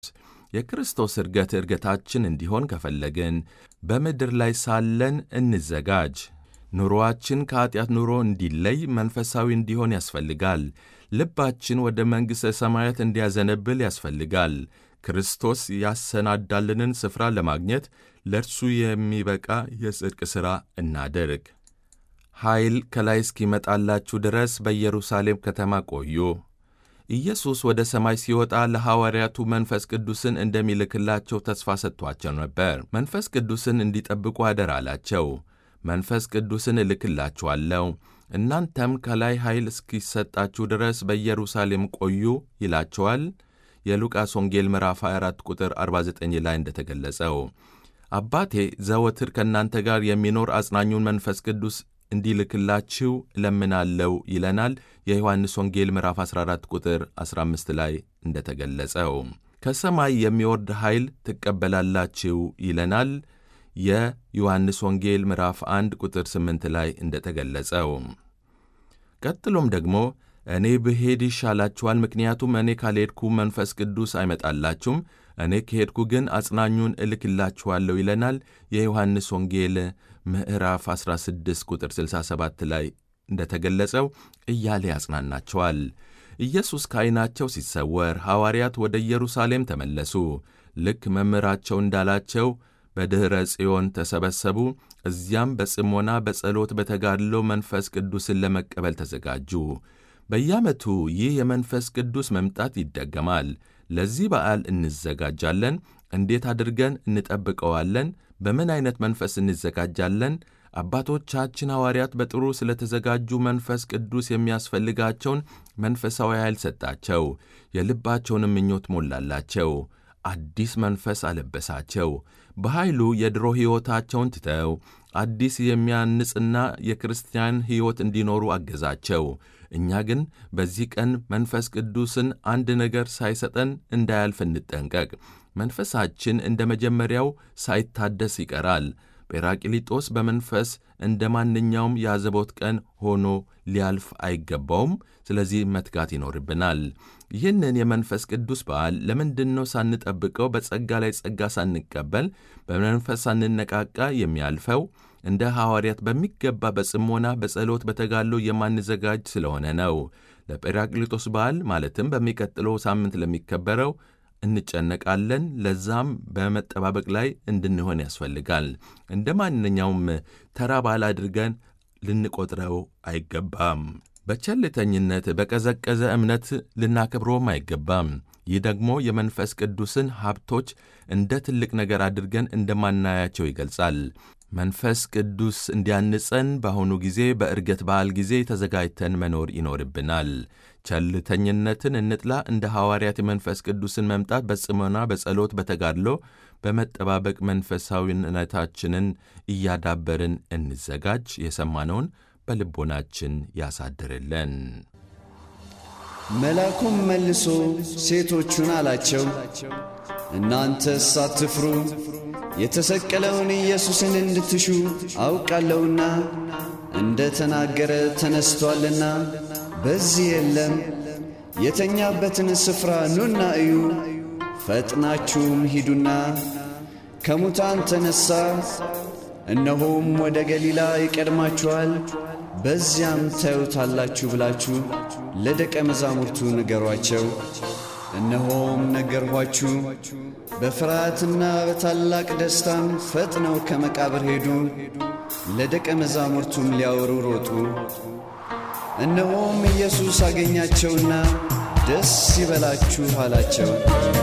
የክርስቶስ እርገት እርገታችን እንዲሆን ከፈለግን በምድር ላይ ሳለን እንዘጋጅ። ኑሮአችን ከኀጢአት ኑሮ እንዲለይ መንፈሳዊ እንዲሆን ያስፈልጋል። ልባችን ወደ መንግሥተ ሰማያት እንዲያዘነብል ያስፈልጋል። ክርስቶስ ያሰናዳልንን ስፍራ ለማግኘት ለእርሱ የሚበቃ የጽድቅ ሥራ እናድርግ። ኃይል ከላይ እስኪመጣላችሁ ድረስ በኢየሩሳሌም ከተማ ቆዩ። ኢየሱስ ወደ ሰማይ ሲወጣ ለሐዋርያቱ መንፈስ ቅዱስን እንደሚልክላቸው ተስፋ ሰጥቷቸው ነበር። መንፈስ ቅዱስን እንዲጠብቁ አደራ አላቸው። መንፈስ ቅዱስን እልክላችኋለሁ፣ እናንተም ከላይ ኃይል እስኪሰጣችሁ ድረስ በኢየሩሳሌም ቆዩ ይላቸዋል። የሉቃስ ወንጌል ምዕራፍ 24 ቁጥር 49 ላይ እንደተገለጸው አባቴ ዘወትር ከእናንተ ጋር የሚኖር አጽናኙን መንፈስ ቅዱስ እንዲልክላችሁ እለምናለው ይለናል። የዮሐንስ ወንጌል ምዕራፍ 14 ቁጥር 15 ላይ እንደተገለጸው ከሰማይ የሚወርድ ኃይል ትቀበላላችሁ ይለናል። የዮሐንስ ወንጌል ምዕራፍ 1 ቁጥር 8 ላይ እንደተገለጸው ቀጥሎም ደግሞ እኔ ብሄድ ይሻላችኋል፣ ምክንያቱም እኔ ካልሄድኩ መንፈስ ቅዱስ አይመጣላችሁም፣ እኔ ከሄድኩ ግን አጽናኙን እልክላችኋለሁ ይለናል። የዮሐንስ ወንጌል ምዕራፍ 16 ቁጥር 67 ላይ እንደተገለጸው እያለ ያጽናናቸዋል። ኢየሱስ ከዐይናቸው ሲሰወር ሐዋርያት ወደ ኢየሩሳሌም ተመለሱ። ልክ መምህራቸው እንዳላቸው በድኅረ ጽዮን ተሰበሰቡ። እዚያም በጽሞና በጸሎት በተጋድሎ መንፈስ ቅዱስን ለመቀበል ተዘጋጁ። በየዓመቱ ይህ የመንፈስ ቅዱስ መምጣት ይደገማል። ለዚህ በዓል እንዘጋጃለን። እንዴት አድርገን እንጠብቀዋለን? በምን ዐይነት መንፈስ እንዘጋጃለን? አባቶቻችን ሐዋርያት በጥሩ ስለተዘጋጁ መንፈስ ቅዱስ የሚያስፈልጋቸውን መንፈሳዊ ኃይል ሰጣቸው፣ የልባቸውንም ምኞት ሞላላቸው፣ አዲስ መንፈስ አለበሳቸው። በኃይሉ የድሮ ሕይወታቸውን ትተው አዲስ የሚያንጽና የክርስቲያን ሕይወት እንዲኖሩ አገዛቸው። እኛ ግን በዚህ ቀን መንፈስ ቅዱስን አንድ ነገር ሳይሰጠን እንዳያልፍ እንጠንቀቅ። መንፈሳችን እንደ መጀመሪያው ሳይታደስ ይቀራል። ጴራቅሊጦስ በመንፈስ እንደ ማንኛውም የአዘቦት ቀን ሆኖ ሊያልፍ አይገባውም። ስለዚህ መትጋት ይኖርብናል። ይህንን የመንፈስ ቅዱስ በዓል ለምንድን ነው ሳንጠብቀው በጸጋ ላይ ጸጋ ሳንቀበል በመንፈስ ሳንነቃቃ የሚያልፈው? እንደ ሐዋርያት በሚገባ በጽሞና በጸሎት በተጋድሎ የማንዘጋጅ ስለሆነ ነው። ለጴራቅሊጦስ በዓል ማለትም በሚቀጥለው ሳምንት ለሚከበረው እንጨነቃለን። ለዛም በመጠባበቅ ላይ እንድንሆን ያስፈልጋል። እንደ ማንኛውም ተራ በዓል አድርገን ልንቆጥረው አይገባም። በቸልተኝነት በቀዘቀዘ እምነት ልናከብረውም አይገባም። ይህ ደግሞ የመንፈስ ቅዱስን ሀብቶች እንደ ትልቅ ነገር አድርገን እንደማናያቸው ይገልጻል። መንፈስ ቅዱስ እንዲያንጸን በአሁኑ ጊዜ በዕርገት በዓል ጊዜ ተዘጋጅተን መኖር ይኖርብናል። ቸልተኝነትን እንጥላ። እንደ ሐዋርያት የመንፈስ ቅዱስን መምጣት በጽሞና በጸሎት በተጋድሎ በመጠባበቅ መንፈሳዊነታችንን እያዳበርን እንዘጋጅ። የሰማነውን በልቦናችን ያሳድርልን። መልአኩም መልሶ ሴቶቹን አላቸው፣ እናንተስ አትፍሩ፣ የተሰቀለውን ኢየሱስን እንድትሹ አውቃለሁና እንደ ተናገረ ተነስቶአልና በዚህ የለም። የተኛበትን ስፍራ ኑና እዩ። ፈጥናችሁም ሂዱና ከሙታን ተነሣ፣ እነሆም ወደ ገሊላ ይቀድማችኋል፣ በዚያም ታዩታላችሁ ብላችሁ ለደቀ መዛሙርቱ ንገሯቸው። እነሆም ነገርኋችሁ። በፍርሃትና በታላቅ ደስታም ፈጥነው ከመቃብር ሄዱ፣ ለደቀ መዛሙርቱም ሊያወሩ ሮጡ። እነሆም ኢየሱስ አገኛቸውና ደስ ይበላችሁ አላቸው።